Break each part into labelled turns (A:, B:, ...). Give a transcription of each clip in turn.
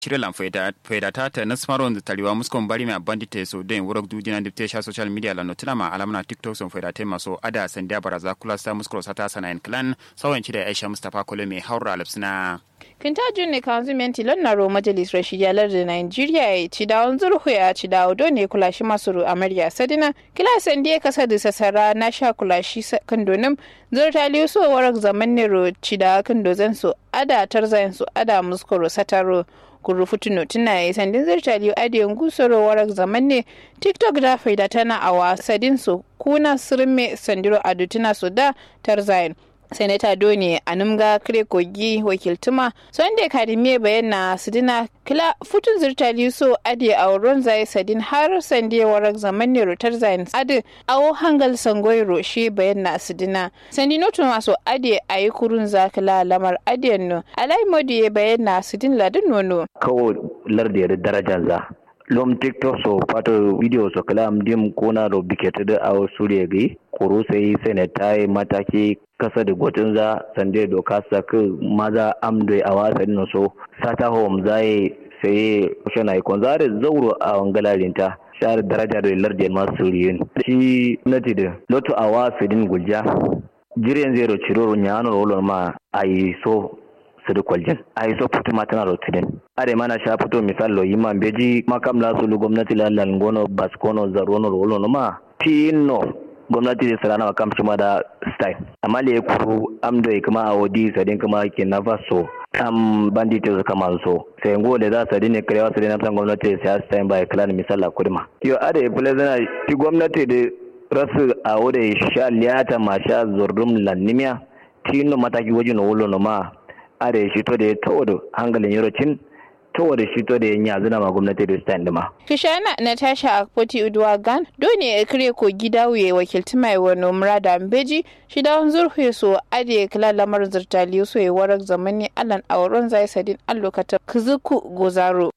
A: Chirelan faidata ta nasmaron da taliwa muskon bari mai bandite so den wurak dujina dipte sha social media la notuna ma alamna tiktok son faidata maso ada sandiya baraza kula sa muskro sata sana en clan sawan da Aisha Mustafa Kole mai haura lapsina
B: Kintajun ne kanzumenti lonnaro majalis rashiyalar da Nigeria ya ci dawon zurhu ya ci dawo don ne kula shi masu amarya sadina kila san da kasa da sasara na sha kula shi kandonin zurta liyo so warak zaman ne ro ci da kandozan su ada tarzayin su ada muskoro sataro kuru futuno tuna ya sandin zirta liyo adiyan gusoro warak zaman ne tiktok da faida tana a wasadin su kuna sirme sandiro adutuna su da tarzayin senata doni anumga kire kogi wakiltuma sunday kadimiye bayan na sidina kila futun zirtali so ade a wurin zai sadin har sande warak zaman ne rotar zain ade awo hangal sangoi roshe bayan na sidina sandi notu maso ade a yi kurun zakila lamar adiyan no alai modi ya bayan na sidin ladin nono
C: kawo lardiyar darajar za lom tiktok so pato video so kalam dim kona ro bikete da awo suriya gai koro sai senata mataki kasa da gwatin za sande doka saka maza amdo a wasan no so sata home zai sai shana ikon zare zauro a wangalarinta share daraja da lardi masu riyin shi nati da lotu a wasan gulja jiren zero ciroro nyano rolon ma ayi so sidi kwaljin a yi so putu matana rotidin are mana sha fito misal lo yima beji makam la sulu gwamnati la langono baskono zarono rolono ma tino gwamnati da sarana wa kamshi ma da style amma le kuru amdo kuma a wodi sadin kuma ke na faso am bandit su kama so sai ngo da za su dine karewa su dine san gwamnati da siyasa time by clan misal la kurma yo ade plezana ti gwamnati da rasu a wode sha liyata ma sha zurdum lannimiya tino mataki wajen wolo ma are shi to da ya tawo da hankalin yorocin tawo da shi to da ya yanzu na ma gwamnati da stand ma.
B: Kishana Natasha Akpoti Udwagan dole ya kire ko gida wuye wakilci mai wani murada mbeji shi da zurfe so ade kila lamar zirtali so ya warar zamani alan auren zai sadin allokata kizuku gozaro.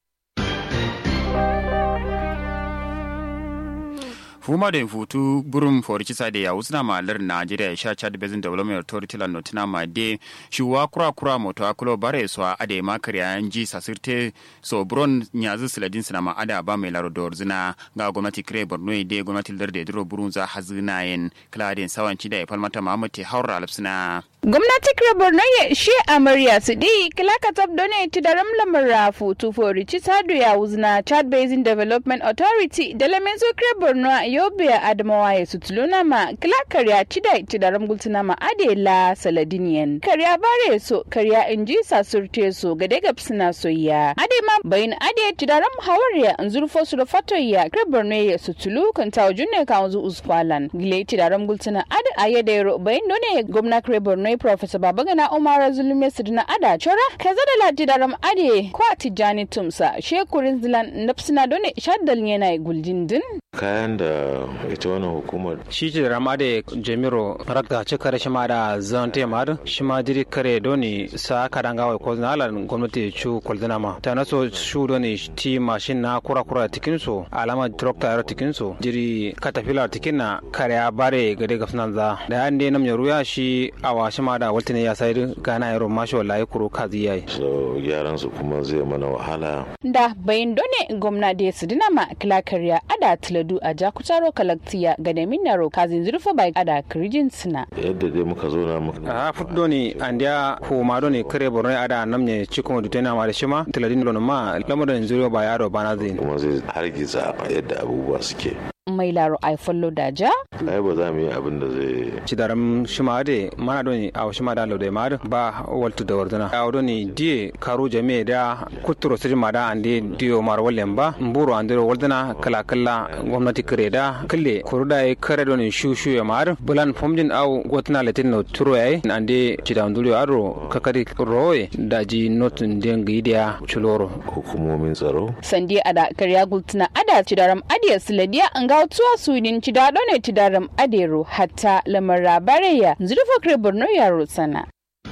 A: fuma da futu burum for kisa da yawu suna malar Najeriya ya sha Chad Basin Development Authority la notina ma de shuwa kura kura moto akulo bare so ade ma kariya ji sasirte so bron nyazu siladin suna ma ada ba mai laro dor zina ga gwamnati kire Borno de gwamnati larde duro burun za hazina yen kladin sawanci da ya falmata Muhammad haura alfsina
B: gwamnati kire Borno ya she amarya su di kilaka tab done ti daram lamar rafu tu for ci sadu ya wuzna Chad Basin Development Authority da lamen so kire Borno yobe adamawa ya sutuluna ma kila karya cida cida ramgultuna ma ade la saladiniyan karya bare so karya inji sasurte so gade gab suna soyya ade ma bayin ade cida ram hawariya nzurfo su da fatoya kreborno ya sutulu kan tawo junne ka wanzu usfalan gile cida ramgultuna ade ayede ro bayin done gwamna kreborno professor babagana umar zulume sidina ada chora kaza da la cida ram ade kwa tijani tumsa shekurin zilan napsina done shaddal yana guljindin
D: kayan da ita wannan hukumar
E: shi ce rama da jamiro rakta ci kare shi ma da zan te ma shi ma jiri kare doni sa ka dan gawai ko na alan gwamnati chu kwaldina ma ta naso shu doni ti mashin na kura kura tikin so alama tractor yaro tikin so jiri katafila tikin na kare ya bare gade ga sunan za da yan ne nam ruya shi awa shi ma da waltine ya sai gana yaro mashi wallahi kuro kazi yayi
D: so yaran su kuma zai mana wahala
B: da bayin done gwamna da su dina ma kila kariya ada tiladu a jakutaro kalaktiya ga da minaro kazin zurfa bai ada kirjin suna
D: yadda dai muka zo na muka
E: a futdo ni andiya ko ma do ni kare borno ada namne cikon dutena ma da shima tiladin lono ma lamarin zuriya ba yaro bana zai
D: kuma zai hargiza yadda abubuwa suke
B: mai laro ai follow da ja
D: ai ba za mu yi abin da zai
E: ci daram shima de mana do ni aw shima da lo de ma ba waltu da wardana aw do ni die karu jame da kuturo sirri ma da ande diyo mar wallen ba mburo ande wardana kala kala gwamnati kare da kalle kuruda ai kare do ni shu shu ya mar bulan fomjin aw gotna letin no turo ai ande ci da ndulio aro kakari roye da ji notun den gidiya chuloro
D: hukumomin tsaro
B: sandi ada karya gultuna ada ci daram adiya siladiya an ga tuwa sunin ci da ne ci daram adero hatta lamara bareya zurfa kare borno yaro sana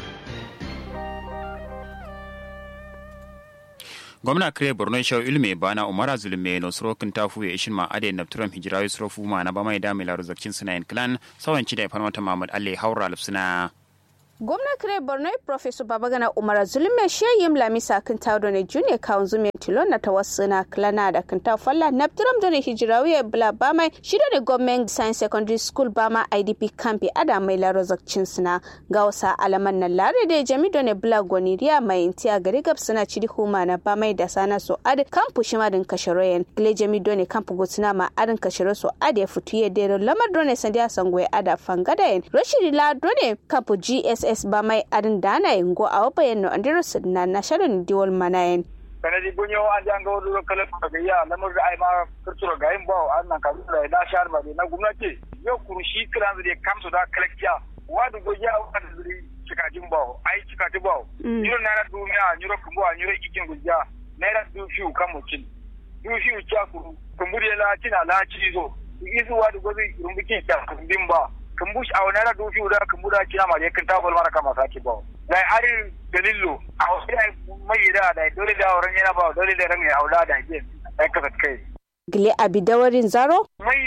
A: gwamna kire borno shau ilme bana umara zulme no sorokin tafu ya ishin ma ade na turam hijira yusrofu ma na bamai da milaru zakcin suna yin clan sawan ci da ifan wata mamad alle haura lufsuna
F: gwamna kire borno professor babagana umar zulme sheyim lamisa kan tawo ne junior kawun zume tilon na tawassuna klana da kan ta falla naptiram da ne hijirawiya bla bama shida da government science secondary school bama idp campi ada mai laro zakcin suna ga wasa alaman na lare da jami da ne bla goniriya mai intiya gari gab suna cidi huma na bama da sana so ad kampu shima din kasharoyen gile jami da ne kampu gotsuna ma adin kasharo so ad ya fitu ya dero lamar da ne sandiya sangwe ada fangadayen rashidi la da ne kampu gss ss ba mai adin dana go a wabayen no andiro na na sharon diwal manayen
G: kanadi bunyo an janga wadu kala daga ya lamar da ai ma kurturo ga yin bawo an nan ka da na shar ba na gwamnati yau kurshi kiran da kamsu da kalkiya wadu goja wadu zuri cikajin bawo ai cikajin bawo yiro na duniya yiro kumbo yiro ikin gujja naira du fiu kan mutum du fiu cha kuru kumburi la tina la cizo isu wadu gozi rumbuki ta kumbin ba kambush a wani ra dofi da kambuda kina ma yakin ta bol mara kama saki ba da ari dalillo a wasu ai mai da da dole da wurin yana ba dole da ran ya aula da ke ai ka kai
F: gile abi dawarin zaro
G: mai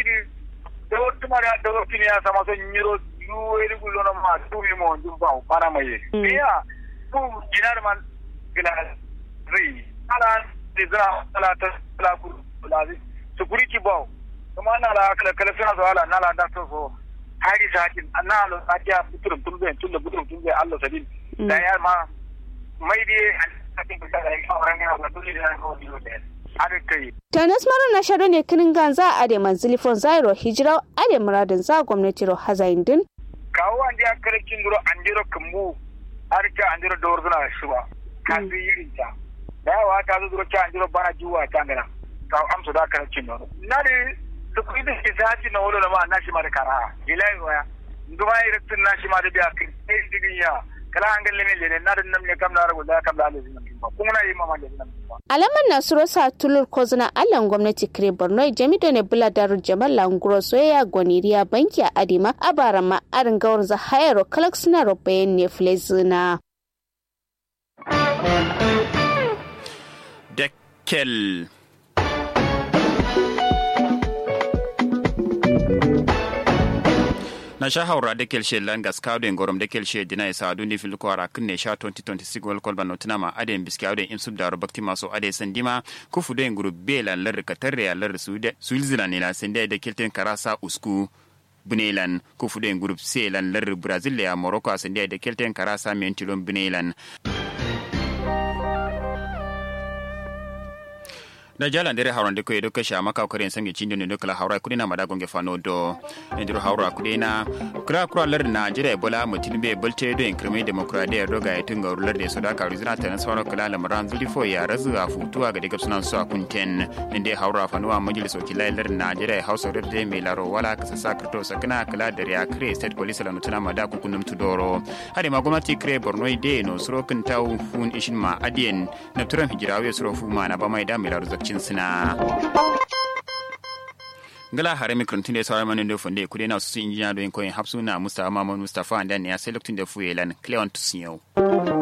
G: da wata mara da wata ne ya sama son yiro yuweri gulo na ma tu mi mo jum ba para mai ya tu dinar man gila ri ala dizra ala ta ala ku lazi security ba kuma na la kala kala suna so ala na la da so hari satin na alo satiya buturum tumbe tulle buturum tumbe allo sadin da ya ma mai di satin ka da ka orang ya ba dole da ko dilo da ada kai
F: tanas maro na shado ne kinin ganza a da manzili fon zairo hijira a da muradin za gwamnati ro hazain din
G: kawo an dia kare kin duro an diro kambu har ka an diro dor zuna shuba ka bi yirin ta da yawa ta zo duro ka an diro bana juwa ta ngana ka amsa da kare kin duro na da kuɗi da ke sati na wolo ma na shi ma da kara ilai waya nduma irin na shi ma da biya kai sai digin ya kala an galle min lene na da nan ne kam na rago da kam da alazi nan ba kuma na yi mama da nan ba
F: alaman na suro sa tulur kozuna allan gwamnati kire borno jamido ne bula daru jamal languro soyayya goniriya banki a adima abara ma arin gawar za hayaro kalak suna rubayen ne flezina
A: Dekkel na sha haura da kelshe langas kawden gorom da kelshe dina isa adu ni filu kwara kunne sha 2026 wal kolba notina ma aden biski awden imsub daro bakti maso ade sandima ku fudo en group bela lar katarre ya lar sude sulzila ne la sende da kelten karasa usku bunelan ku fudo en group c lan lar brazil ya morocco sende da kelten karasa mentilon bunelan da jala ndere hawrande ko edo kesha maka ko ren sangi chindi no kala hawra kudina mada gonge fano do ndiro hawra kudina kura kura lar na jira bola mutin be bolte do en kreme demokradiya do ga yatun ga lar de soda ka rizina tan sawara kala la maran zuli fo ya razu a futuwa ga daga sunan su kunten inde hawra fano a majlis wakilai lar na jira hausa rar de me laro wala ka sa krito sakana kala da ya kre state police la mutuna mada ku kunum tudoro hade ma gwamnati kre borno de no suro kun taw fun ishin ma adien na turan hijirawe suro fu ma na ba mai da me laro cin suna ngala hare mikron tunde sawara manin do fonde kude na su injiniya do en koyin hapsu na mustafa mamman mustafa andan ya sai lokacin da fuyelan cleon tusiyo